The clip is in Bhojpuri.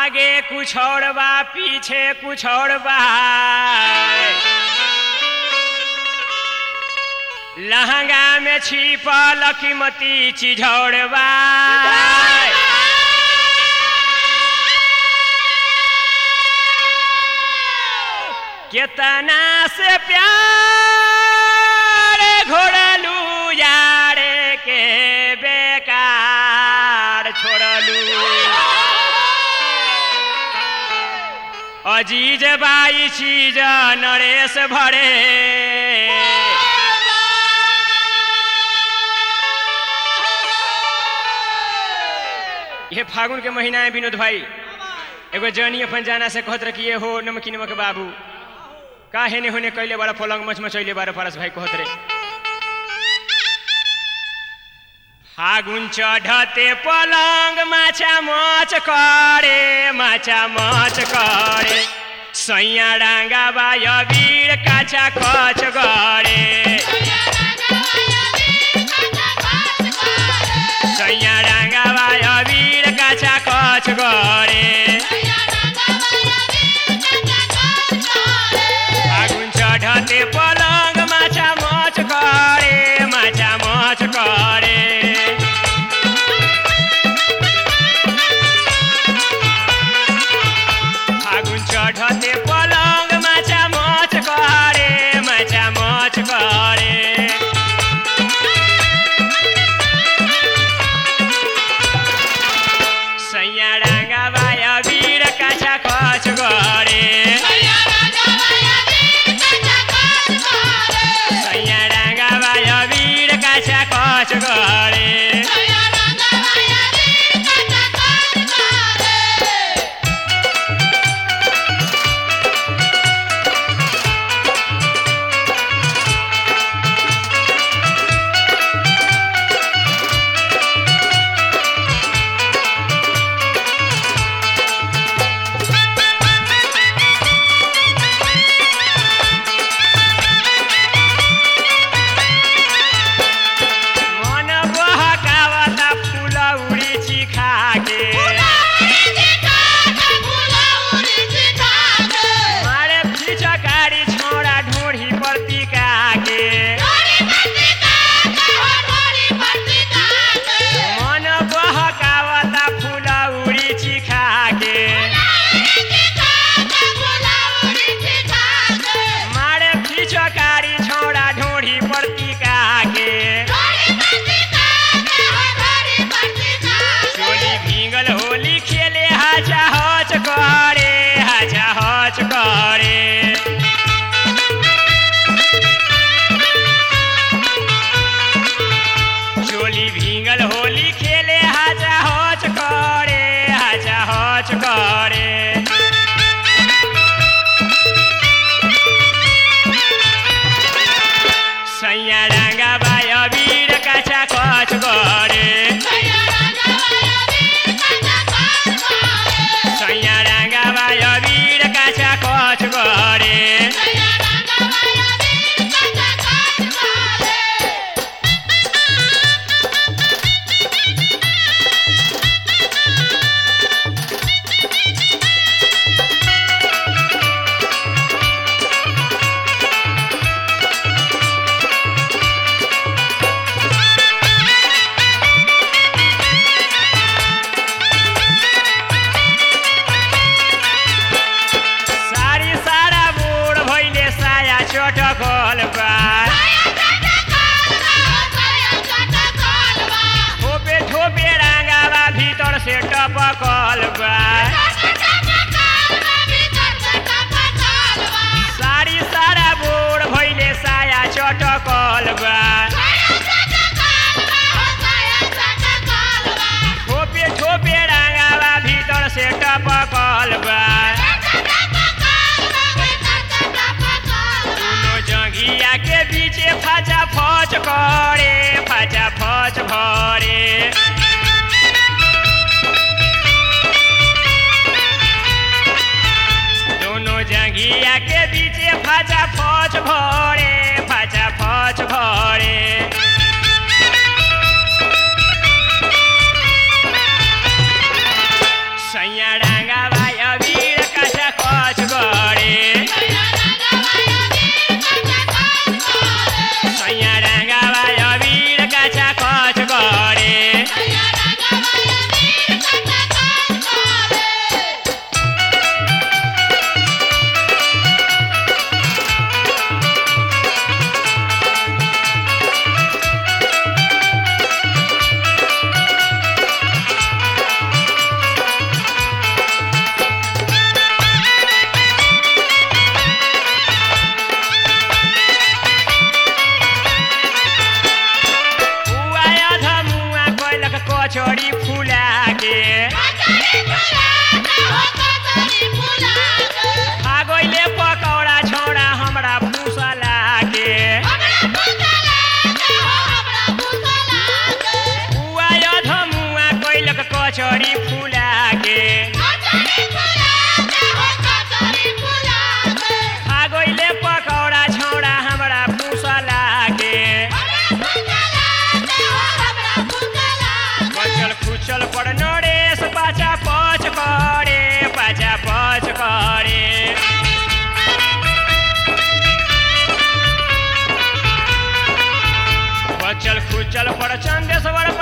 आगे कुछ और बा पीछे कुछ और बा लहंगा में छिपल कीमती चीज और बा केतना से प्यार घोड़लू यारे के बेकार छोड़लू अजीज बाई चीज नरेश भरे ये फागुन के महीना है विनोद भाई एगो जनी अपन जाना से कहत रह कि ये हो नमकी नमक बाबू का हेने होने कैले बारा पलंग मच मचैले बारा परस भाई कहत रे फागुन चढ़ते पलंग माछा मच करे माछा मच करे सैया डांगा बाय वीर काचा कच गरे सैया डांगा बाय वीर काचा कच गरे फागुन चढ़ते पलंग माछा मच करे माछा मच करे फागुन चढ़ते पलंग माछा मच करे माछा मच करे सैया डांगा बाय वीर काछा खच गरे सैया डांगा बाय वीर काछा खच गरे मन बहकावता फूल उड़ी चिखा के मारे फिचकारी छोड़ा ढोढ़ी पर टिका के मन बहकावता फूल उड़ी चिखा के मारे फिचकारी छोड़ा ढोढ़ी पर टिका के चोली भींगल होली खेले हाचा हच करे हाचा हच करे चोली भींगल होली खेले हाचा हच करे हाचा हच करे सैया डांगा बाय वीर काचा कच करे सैया डांगा बाय वीर काचा कच करे सारी सारा बूढ़ भइले साया चटकल बा ठोपे ठोपे रांगावा भीतर से टपकल बा सारी सारा बूढ़ भइले साया चटकल बा ठोपे ठोपे रांगावा भीतर से टपकल बा दुनो जंघिया के बीचे फाचा फच करे फाचा फच भरे दोनों जंघिया के बीचे फाचा फच भरे फाचा फच भरे सैया डांगा चल पड़ चंदेश्वर